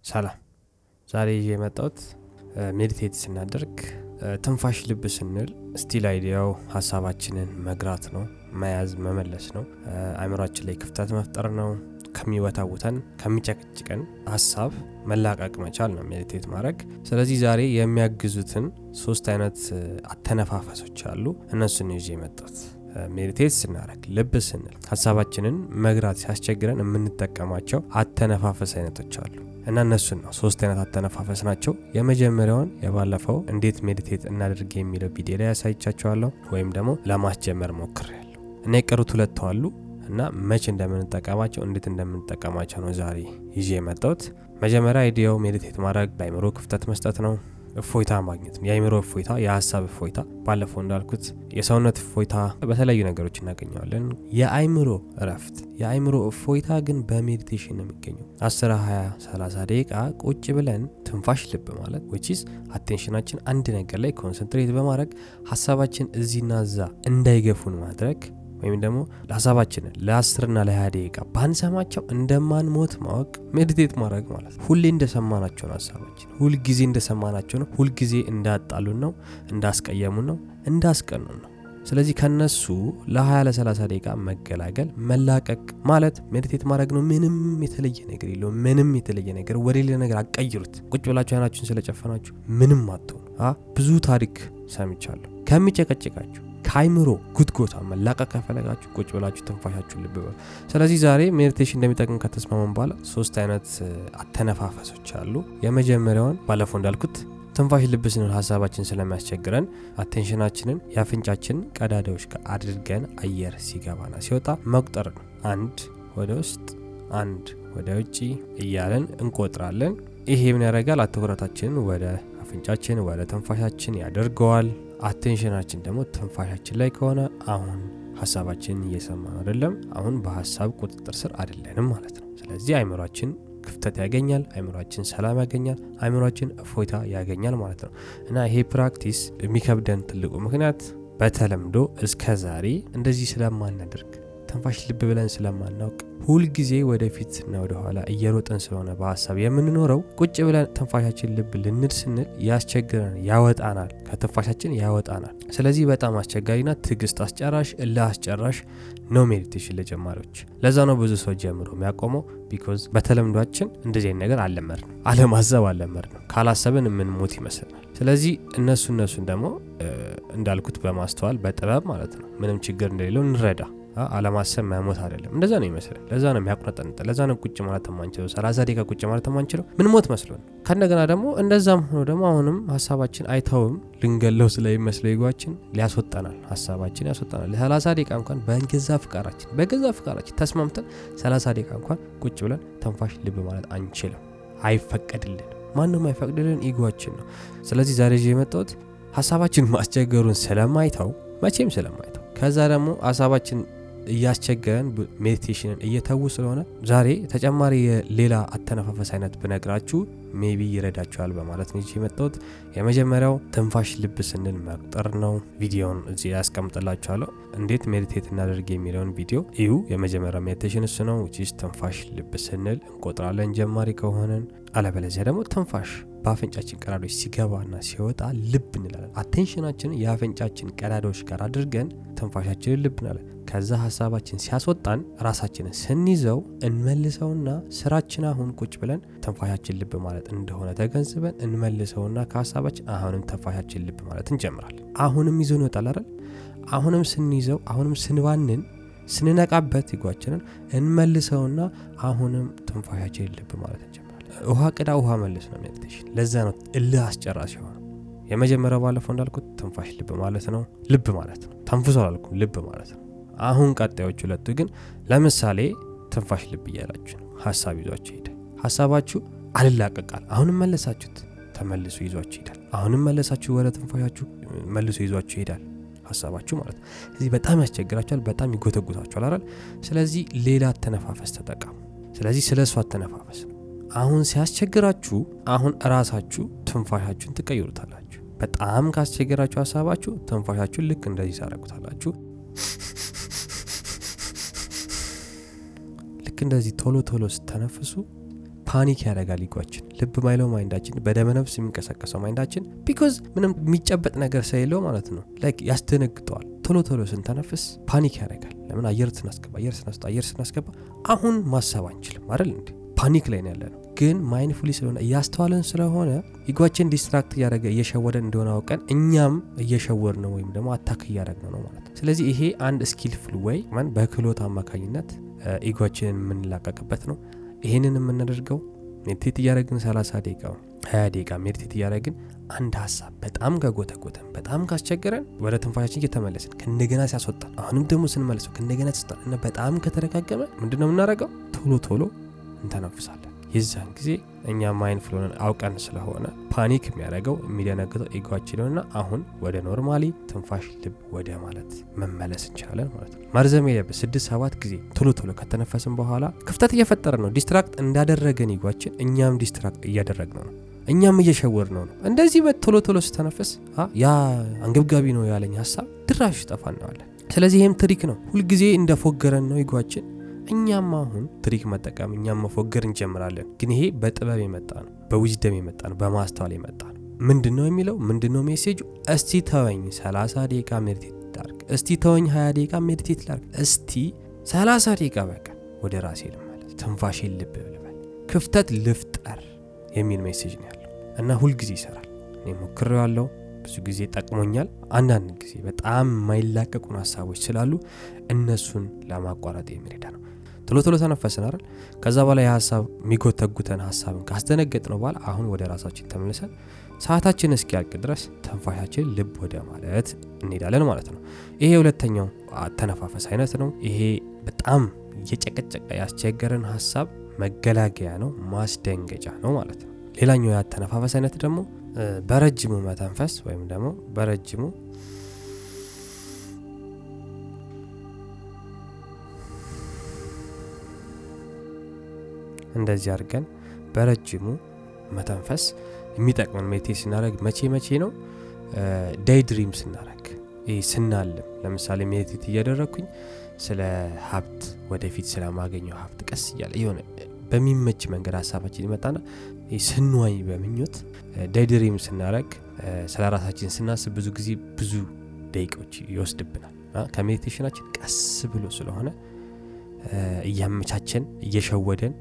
ሰላም ዛሬ ይዤ የመጣሁት ሜዲቴት ስናደርግ ትንፋሽ ልብ ስንል ስቲል አይዲያው ሀሳባችንን መግራት ነው መያዝ መመለስ ነው አእምሯችን ላይ ክፍተት መፍጠር ነው ከሚወታውተን ከሚጨቅጭቀን ሀሳብ መላቀቅ መቻል ነው ሜዲቴት ማድረግ ስለዚህ ዛሬ የሚያግዙትን ሶስት አይነት አተነፋፈሶች አሉ እነሱን ይዤ የመጣሁት ሜዲቴት ስናደረግ ልብ ስንል ሀሳባችንን መግራት ሲያስቸግረን የምንጠቀማቸው አተነፋፈስ አይነቶች አሉ እና እነሱን ነው ሶስት አይነት አተነፋፈስ ናቸው የመጀመሪያውን የባለፈው እንዴት ሜዲቴት እናድርግ የሚለው ቪዲዮ ላይ ያሳይቻቸዋለሁ ወይም ደግሞ ለማስጀመር ሞክር ያለሁ እና የቀሩት ሁለት አሉ እና መቼ እንደምንጠቀማቸው እንዴት እንደምንጠቀማቸው ነው ዛሬ ይዤ የመጣሁት መጀመሪያ አይዲያው ሜዲቴት ማድረግ ለአይምሮ ክፍተት መስጠት ነው እፎይታ ማግኘት ነው የአይምሮ እፎይታ የሀሳብ እፎይታ ባለፈው እንዳልኩት የሰውነት እፎይታ በተለያዩ ነገሮች እናገኘዋለን የአይምሮ እረፍት የአይምሮ እፎይታ ግን በሜዲቴሽን ነው የሚገኘው 10 20 30 ደቂቃ ቁጭ ብለን ትንፋሽ ልብ ማለት ዊችስ አቴንሽናችን አንድ ነገር ላይ ኮንሰንትሬት በማድረግ ሀሳባችን እዚህና እዛ እንዳይገፉን ማድረግ ወይም ደግሞ ሀሳባችንን ለአስርና ለሀያ ደቂቃ ባንሰማቸው እንደማንሞት ማወቅ ሜዲቴት ማድረግ ማለት ነው ሁሌ እንደሰማናቸው ነው ሀሳባችን ሁልጊዜ እንደሰማናቸው ነው ሁልጊዜ እንዳጣሉን ነው እንዳስቀየሙን ነው እንዳስቀኑን ነው ስለዚህ ከነሱ ለ20 ለ30 ደቂቃ መገላገል መላቀቅ ማለት ሜዲቴት ማድረግ ነው ምንም የተለየ ነገር የለውም ምንም የተለየ ነገር ወደ ሌላ ነገር አቀይሩት ቁጭ ብላችሁ አይናችሁን ስለጨፈናችሁ ምንም አትሆኑ ብዙ ታሪክ ሰምቻለሁ ከሚጨቀጭቃችሁ ከአይምሮ ጉትጎታ መላቀቅ ከፈለጋችሁ ቁጭ ብላችሁ ትንፋሻችሁ ልብ በሉ ስለዚህ ዛሬ ሜዲቴሽን እንደሚጠቅም ከተስማማን በኋላ ሶስት አይነት አተነፋፈሶች አሉ የመጀመሪያውን ባለፈው እንዳልኩት ትንፋሽ ልብ ስንል ሀሳባችን ስለሚያስቸግረን አቴንሽናችንን የአፍንጫችን ቀዳዳዎች ጋር አድርገን አየር ሲገባና ሲወጣ መቁጠር ነው አንድ ወደ ውስጥ አንድ ወደ ውጭ እያለን እንቆጥራለን ይሄ ምን ያደርጋል አትኩረታችንን ወደ አፍንጫችን ወደ ትንፋሻችን ያደርገዋል አቴንሽናችን ደግሞ ትንፋሻችን ላይ ከሆነ አሁን ሀሳባችንን እየሰማን አይደለም አሁን በሀሳብ ቁጥጥር ስር አይደለንም ማለት ነው ስለዚህ አይምሯችን ክፍተት ያገኛል አይምሯችን ሰላም ያገኛል አይምሯችን እፎይታ ያገኛል ማለት ነው እና ይሄ ፕራክቲስ የሚከብደን ትልቁ ምክንያት በተለምዶ እስከ ዛሬ እንደዚህ ስለማናደርግ ትንፋሽ ልብ ብለን ስለማናውቅ ሁልጊዜ ወደፊትና ወደኋላ እየሮጥን ስለሆነ በሀሳብ የምንኖረው ቁጭ ብለን ትንፋሻችን ልብ ልንድ ስንል ያስቸግረን ያወጣናል ከትንፋሻችን ያወጣናል ስለዚህ በጣም አስቸጋሪና ትዕግስት አስጨራሽ እልህ አስጨራሽ ነው ሜዲቴሽን ለጀማሪዎች ለዛ ነው ብዙ ሰው ጀምሮ የሚያቆመው ቢኮዝ በተለምዷችን እንደዚህ ነገር አለመድ ነው አለማሰብ አለመድ ነው ካላሰብን የምንሞት ይመስላል ስለዚህ እነሱ እነሱን ደግሞ እንዳልኩት በማስተዋል በጥበብ ማለት ነው ምንም ችግር እንደሌለው እንረዳ አለማሰብ መሞት አይደለም እንደዛ ነው ይመስላል ለዛ ነው የሚያቁነጠንጠ ለዛ ነው ቁጭ ማለት የማንችለው ሰላሳ ደቂቃ ቁጭ ማለት የማንችለው ምን ሞት መስሎን ከእንደገና ደግሞ እንደዛም ሆኖ ደግሞ አሁንም ሀሳባችን አይተውም ልንገለው ስለሚመስለው ይጓችን ሊያስወጣናል ሀሳባችን ያስወጣናል ለሰላሳ ደቂቃ እንኳን በገዛ ፍቃራችን በገዛ ፍቃራችን ተስማምተን ሰላሳ ደቂቃ እንኳን ቁጭ ብለን ተንፋሽ ልብ ማለት አንችልም አይፈቀድልን ማንም አይፈቅድልን ኢጓችን ነው ስለዚህ ዛሬ የመጣሁት ሀሳባችን ማስቸገሩን ስለማይተው መቼም ስለማይተው ከዛ ደግሞ ሀሳባችን እያስቸገረን ሜዲቴሽንን እየተዉ ስለሆነ ዛሬ ተጨማሪ የሌላ አተነፋፈስ አይነት ብነግራችሁ ሜቢ ይረዳችኋል በማለት ነው የመጣሁት የመጀመሪያው ትንፋሽ ልብ ስንል መቁጠር ነው ቪዲዮን እዚህ ያስቀምጥላችኋለሁ እንዴት ሜዲቴት እናደርግ የሚለውን ቪዲዮ እዩ የመጀመሪያው ሜዲቴሽን እሱ ነው ዊችስ ትንፋሽ ልብ ስንል እንቆጥራለን ጀማሪ ከሆነን አለበለዚያ ደግሞ ትንፋሽ በአፍንጫችን ቀዳዶች ሲገባና ሲወጣ ልብ እንላለን አቴንሽናችንን የአፍንጫችን ቀዳዳዎች ጋር አድርገን ትንፋሻችንን ልብ እንላለን ከዛ ሀሳባችን ሲያስወጣን ራሳችንን ስንይዘው እንመልሰውና ስራችን አሁን ቁጭ ብለን ትንፋሻችን ልብ ማለት እንደሆነ ተገንዝበን እንመልሰውና ከሀሳባችን አሁንም ትንፋሻችን ልብ ማለት እንጀምራለን አሁንም ይዞን ይወጣል አይደል አሁንም ስንይዘው አሁንም ስንባንን ስንነቃበት ይጓችንን እንመልሰውና አሁንም ትንፋሻችን ልብ ማለት እንጀምራለን ውሃ ቅዳ ውሃ መልስ ነው ሜዲቴሽን ለዛ ነው እልህ አስጨራሽ የሆነ የመጀመሪያው ባለፈው እንዳልኩት ትንፋሽ ልብ ማለት ነው ልብ ማለት ነው ተንፍሶ አላልኩም ልብ ማለት ነው አሁን ቀጣዮች ሁለቱ ግን ለምሳሌ ትንፋሽ ልብ እያላችሁ ነው ሀሳብ ይዟችሁ ይሄዳል ሀሳባችሁ አልላቀቃል አሁንም መለሳችሁት ተመልሶ ይዟችሁ ይሄዳል አሁንም መለሳችሁ ወደ ትንፋሻችሁ መልሶ ይዟችሁ ይሄዳል ሀሳባችሁ ማለት ነው ስለዚህ በጣም ያስቸግራችኋል በጣም ይጎተጉታችኋል አይደል ስለዚህ ሌላ አተነፋፈስ ተጠቀሙ ስለዚህ ስለ እሱ አተነፋፈስ ነው አሁን ሲያስቸግራችሁ አሁን እራሳችሁ ትንፋሻችሁን ትቀይሩታላችሁ በጣም ካስቸገራችሁ ሀሳባችሁ ትንፋሻችሁን ልክ እንደዚህ ታደረጉታላችሁ ልክ እንደዚህ ቶሎ ቶሎ ስተነፍሱ ፓኒክ ያደርጋል ኢጓችን። ልብ ማይለው ማይንዳችን፣ በደመነፍስ የሚንቀሳቀሰው ማይንዳችን ቢኮዝ ምንም የሚጨበጥ ነገር ስለሌለው ማለት ነው። ላይክ ያስደነግጠዋል። ቶሎ ቶሎ ስንተነፍስ ፓኒክ ያደርጋል። ለምን አየር ስናስገባ አየር ስናስወጣ አየር ስናስገባ አሁን ማሰብ አንችልም አይደል እንዴ? ፓኒክ ላይ ነው ያለ ነው። ግን ማይንድፉሊ ስለሆነ እያስተዋለን ስለሆነ ኢጓችን ዲስትራክት እያደረገ እየሸወደን እንደሆነ አውቀን እኛም እየሸወር ነው ወይም ደግሞ አታክ እያደረግ ነው ማለት ነው። ስለዚህ ይሄ አንድ ስኪልፉል ወይ በክህሎት አማካኝነት ኢጓችንን የምንላቀቅበት ነው። ይሄንን የምናደርገው ሜዲቴት እያደረግን 30 ደቂቃ 20 ደቂቃ ሜዲቴት እያደረግን አንድ ሀሳብ በጣም ከጎተጎተን በጣም ካስቸገረን ወደ ትንፋሻችን እየተመለስን ከእንደገና ሲያስወጣን አሁንም ደግሞ ስንመለሰው ከእንደገና ሲያስወጣን እና በጣም ከተረጋገመ ምንድን ነው የምናደርገው? ቶሎ ቶሎ እንተነፍሳለን። የዛን ጊዜ እኛ ማይንድፉል ሆነን አውቀን ስለሆነ ፓኒክ የሚያደርገው የሚደነግጠው ኢጓችንና አሁን ወደ ኖርማሊ ትንፋሽ ልብ ወደ ማለት መመለስ እንችላለን ማለት ነው። መርዘም የለበት ስድስት ሰባት ጊዜ ቶሎ ቶሎ ከተነፈስን በኋላ ክፍተት እየፈጠረ ነው። ዲስትራክት እንዳደረገን ኢጓችን እኛም ዲስትራክት እያደረግነው ነው። እኛም እየሸወር ነው ነው እንደዚህ በቶሎ ቶሎ ስተነፍስ ያ አንገብጋቢ ነው ያለኝ ሀሳብ ድራሹ ይጠፋ እናዋለን። ስለዚህ ይህም ትሪክ ነው። ሁልጊዜ እንደፎገረን ነው ኢጓችን እኛም አሁን ትሪክ መጠቀም እኛም መፎገር እንጀምራለን። ግን ይሄ በጥበብ የመጣ ነው፣ በዊዝደም የመጣ ነው፣ በማስተዋል የመጣ ነው። ምንድን ነው የሚለው ምንድን ነው ሜሴጁ? እስቲ ተወኝ 30 ደቂቃ ሜዲቴት ላርግ፣ እስቲ ተወኝ 20 ደቂቃ ሜዲቴት ላርግ፣ እስቲ 30 ደቂቃ በቃ ወደ ራሴ ልመለስ፣ ትንፋሼ ልብ ልበል፣ ክፍተት ልፍጠር የሚል ሜሴጅ ነው ያለው እና ሁልጊዜ ይሰራል። እኔ ሞክሬዋለሁ፣ ብዙ ጊዜ ጠቅሞኛል። አንዳንድ ጊዜ በጣም የማይላቀቁን ሀሳቦች ስላሉ እነሱን ለማቋረጥ የሚረዳ ነው። ቶሎ ቶሎ ተነፈስን አይደል? ከዛ በኋላ የሀሳብ የሚጎተጉተን ሀሳብን ካስደነገጥ ነው በኋላ አሁን ወደ ራሳችን ተመልሰን ሰዓታችን እስኪያልቅ ድረስ ተንፋሻችን ልብ ወደ ማለት እንሄዳለን ማለት ነው። ይሄ ሁለተኛው አተነፋፈስ አይነት ነው። ይሄ በጣም እየጨቀጨቀ ያስቸገረን ሀሳብ መገላገያ ነው፣ ማስደንገጫ ነው ማለት ነው። ሌላኛው የአተነፋፈስ አይነት ደግሞ በረጅሙ መተንፈስ ወይም ደግሞ በረጅሙ እንደዚህ አድርገን በረጅሙ መተንፈስ የሚጠቅመን ሜዲቴት ስናደረግ መቼ መቼ ነው? ዴይ ድሪም ስናደረግ ይህ ስናልም፣ ለምሳሌ ሜዲቴት እያደረግኩኝ ስለ ሀብት ወደፊት ስለማገኘው ሀብት ቀስ እያለ የሆነ በሚመች መንገድ ሀሳባችን ይመጣና ስንዋኝ በምኞት ዴይ ድሪም ስናደረግ ስለ ራሳችን ስናስብ ብዙ ጊዜ ብዙ ደቂቃዎች ይወስድብናል። ከሜዲቴሽናችን ቀስ ብሎ ስለሆነ እያመቻቸን እየሸወደን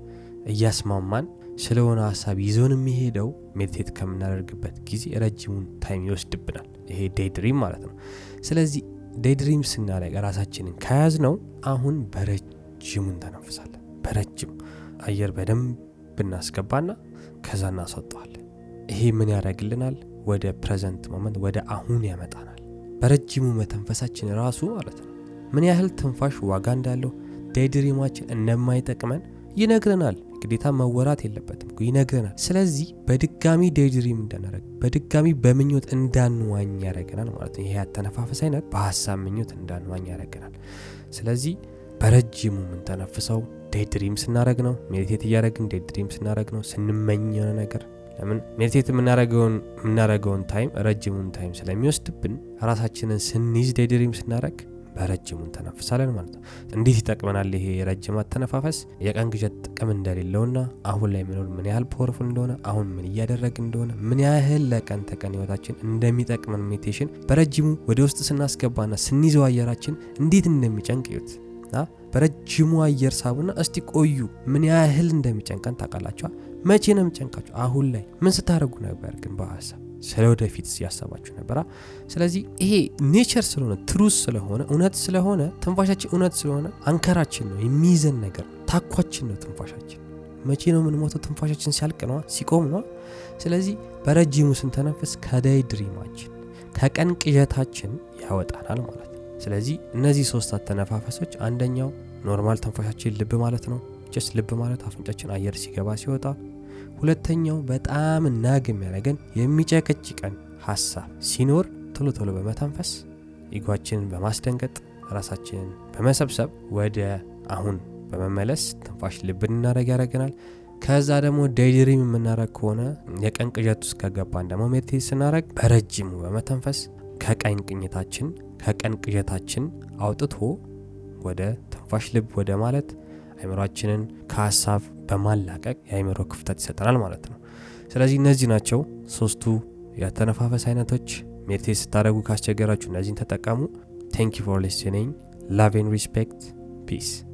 እያስማማን ስለሆነ ሀሳብ ይዞን የሚሄደው ሜዲቴት ከምናደርግበት ጊዜ ረጅሙን ታይም ይወስድብናል። ይሄ ዴይ ድሪም ማለት ነው። ስለዚህ ዴይ ድሪም ስናደርግ ራሳችንን ከያዝ ነው አሁን በረጅሙ እንተነፍሳለን። በረጅሙ አየር በደንብ እናስገባና ከዛ እናስወጠዋለን። ይሄ ምን ያደርግልናል? ወደ ፕሬዘንት ሞመንት ወደ አሁን ያመጣናል። በረጅሙ መተንፈሳችን ራሱ ማለት ነው ምን ያህል ትንፋሽ ዋጋ እንዳለው ዴይድሪማችን እንደማይጠቅመን ይነግረናል። ግዴታ መወራት የለበትም ይነግረናል። ስለዚህ በድጋሚ ዴይድሪም እንዳናረግ በድጋሚ በምኞት እንዳንዋኝ ያደረገናል ማለት ነው። ይሄ ያተነፋፈስ አይነት በሀሳብ ምኞት እንዳንዋኝ ያደረገናል። ስለዚህ በረጅሙ የምንተነፍሰው ዴይድሪም ስናደረግ ነው። ሜዲቴት እያደረግን ዴይድሪም ስናደረግ ነው። ስንመኝ የሆነ ነገር ለምን ሜዲቴት የምናደረገውን ታይም ረጅሙን ታይም ስለሚወስድብን ራሳችንን ስንይዝ ዴይድሪም ስናደረግ በረጅሙ እንተነፍሳለን ማለት ነው። እንዴት ይጠቅመናል? ይሄ የረጅም አተነፋፈስ የቀን ግዠት ጥቅም እንደሌለውና አሁን ላይ መኖር ምን ያህል ፓወርፉል እንደሆነ አሁን ምን እያደረግ እንደሆነ ምን ያህል ለቀን ተቀን ህይወታችን እንደሚጠቅመን ሜዲቴሽን በረጅሙ ወደ ውስጥ ስናስገባና ስንይዘው አየራችን እንዴት እንደሚጨንቅ እዩት። በረጅሙ አየር ሳቡና እስቲ ቆዩ። ምን ያህል እንደሚጨንቀን ታውቃላችኋል? መቼ ነው የሚጨንቃችሁ? አሁን ላይ ምን ስታደርጉ ነበር? ግን በሀሳብ ስለ ወደፊት ያሰባችሁ ነበራ። ስለዚህ ይሄ ኔቸር ስለሆነ ትሩስ ስለሆነ እውነት ስለሆነ ትንፋሻችን እውነት ስለሆነ አንከራችን ነው የሚይዘን ነገር ታኳችን ነው ትንፋሻችን። መቼ ነው የምንሞተው? ትንፋሻችን ሲያልቅ ነዋ፣ ሲቆም ነዋ። ስለዚህ በረጅሙ ስንተነፍስ ከዳይ ድሪማችን ከቀን ቅዠታችን ያወጣናል ማለት ነው። ስለዚህ እነዚህ ሶስት አተነፋፈሶች አንደኛው ኖርማል ተንፋሻችን ልብ ማለት ነው። ጀስት ልብ ማለት አፍንጫችን አየር ሲገባ ሲወጣ ሁለተኛው በጣም ናግ የሚያደርገን የሚጨቀጭቀን ሀሳብ ሲኖር ቶሎ ቶሎ በመተንፈስ ኢጓችንን በማስደንገጥ ራሳችንን በመሰብሰብ ወደ አሁን በመመለስ ትንፋሽ ልብ እናደረግ ያደረገናል። ከዛ ደግሞ ዴይድሪም የምናደረግ ከሆነ የቀን ቅዠት ውስጥ ከገባን ደግሞ ሜዲቴት ስናደረግ በረጅሙ በመተንፈስ ከቀን ቅኝታችን ከቀን ቅዠታችን አውጥቶ ወደ ትንፋሽ ልብ ወደ ማለት አይምሯችንን ከሀሳብ በማላቀቅ የአይምሮ ክፍተት ይሰጠናል ማለት ነው ስለዚህ እነዚህ ናቸው ሶስቱ የተነፋፈስ አይነቶች ሜዲቴት ስታደረጉ ካስቸገራችሁ እነዚህን ተጠቀሙ ቴንክ ፎር ሊስኒንግ ላቭ ሪስፔክት ፒስ